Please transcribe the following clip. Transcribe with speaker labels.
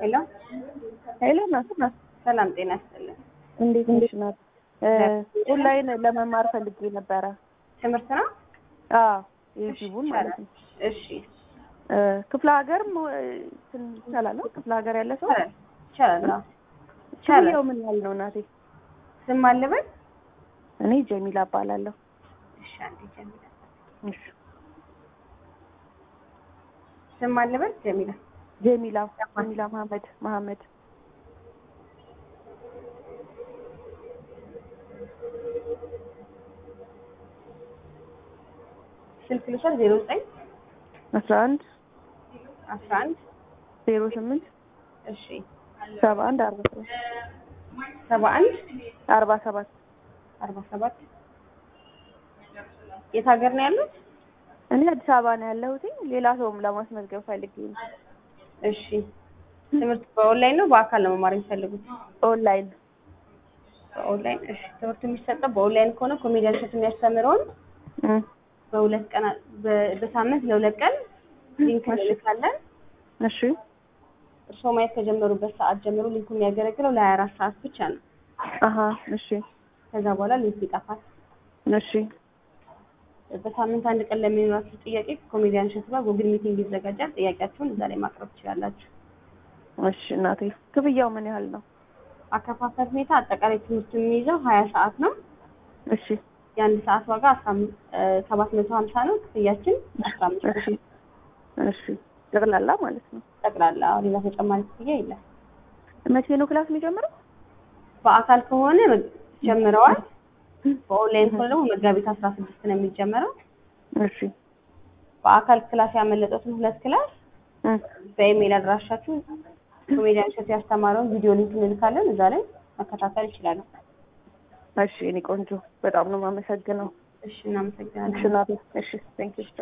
Speaker 1: ሄሎ
Speaker 2: ሄሎ ናት ናት
Speaker 1: ሰላም ጤና ይስጥልን።
Speaker 2: እንዴት ነሽ ናት? ኦንላይን ለመማር ፈልጌ ነበረ።
Speaker 1: ትምህርት ነው?
Speaker 2: አዎ ዩቲዩቡን ማለት ነው።
Speaker 1: እሺ
Speaker 2: ክፍለ ሀገር ይቻላል? ክፍለ ሀገር ያለ ሰው
Speaker 1: ይቻላል ይቻላል። አዎ።
Speaker 2: ክፍያው ምን ያህል ነው እናቴ?
Speaker 1: ስም አለበት?
Speaker 2: እኔ ጀሚላ እባላለሁ።
Speaker 1: እሺ አንዴ ጀሚላ
Speaker 2: እሺ
Speaker 1: ስም አለበት? ጀሚላ
Speaker 2: ጀሚላ ጀሚላ መሀመድ መሀመድ
Speaker 1: ስልክ ልውሰድ። ዜሮ ዘጠኝ
Speaker 2: አስራ አንድ
Speaker 1: አስራ አንድ
Speaker 2: ዜሮ ስምንት
Speaker 1: እሺ
Speaker 2: ሰባ አንድ አርባ ሰባት
Speaker 1: ሰባ አንድ
Speaker 2: አርባ ሰባት
Speaker 1: አርባ ሰባት የት ሀገር ነው ያሉት?
Speaker 2: እኔ አዲስ አበባ ነው ያለሁት። ሌላ ሰውም ለማስመዝገብ ፈልጌ ነው።
Speaker 1: እሺ ትምህርት በኦንላይን ነው በአካል ነው መማር የሚፈልጉት?
Speaker 2: ኦንላይን
Speaker 1: በኦንላይን እሺ። ትምህርቱ የሚሰጠው በኦንላይን ከሆነ ኮሜዲያን እሸቱ የሚያስተምረውን
Speaker 2: እም፣
Speaker 1: በሁለት ቀን በ- በሳምንት ለሁለት ቀን ሊንክ እንልካለን።
Speaker 2: እሺ
Speaker 1: እርስዎ ማየት ከጀመሩበት ሰዓት ጀምሮ ሊንኩ የሚያገለግለው ለሀያ አራት ሰዓት ብቻ ነው።
Speaker 2: አሀ እሺ
Speaker 1: ከዛ በኋላ ሊንኩ ይጠፋል።
Speaker 2: እሺ
Speaker 1: በሳምንት አንድ ቀን ለሚኖራችሁ ጥያቄ ከኮሜዲያን እሸቱ ጋር ጉግል ሚቲንግ ይዘጋጃል። ጥያቄያችሁን እዛ ላይ ማቅረብ ትችላላችሁ።
Speaker 2: እሺ እናቴ ክፍያው ምን ያህል ነው?
Speaker 1: አከፋፈል ሁኔታ አጠቃላይ ትምህርቱ የሚይዘው ሀያ ሰዓት ነው።
Speaker 2: እሺ
Speaker 1: የአንድ ሰዓት ዋጋ አስራ አምስት ሰባት መቶ ሀምሳ ነው። ክፍያችን አስራ አምስት
Speaker 2: እሺ እሺ ጠቅላላ ማለት ነው።
Speaker 1: ጠቅላላ ሌላ ተጨማሪ ክፍያ የለም።
Speaker 2: መቼ ነው ክላስ የሚጀምረው?
Speaker 1: በአካል ከሆነ መ- ጀምረዋል። በኦንላይን ከሆነ ደግሞ መጋቢት አስራ ስድስት ነው የሚጀመረው።
Speaker 2: እሺ
Speaker 1: በአካል ክላስ ያመለጡትን ሁለት ክላስ
Speaker 2: እም፣
Speaker 1: በኢሜይል አድራሻችሁ ኮሜዲያን እሸቱ ያስተማረውን ቪዲዮ ሊንክ እንልካለን። እዛ ላይ መከታተል ይችላሉ።
Speaker 2: እሺ እኔ ቆንጆ በጣም ነው የማመሰግነው።
Speaker 1: እሺ እናመሰግናለን።
Speaker 2: እሺ እናቴ እሺ ቴንክ ዩ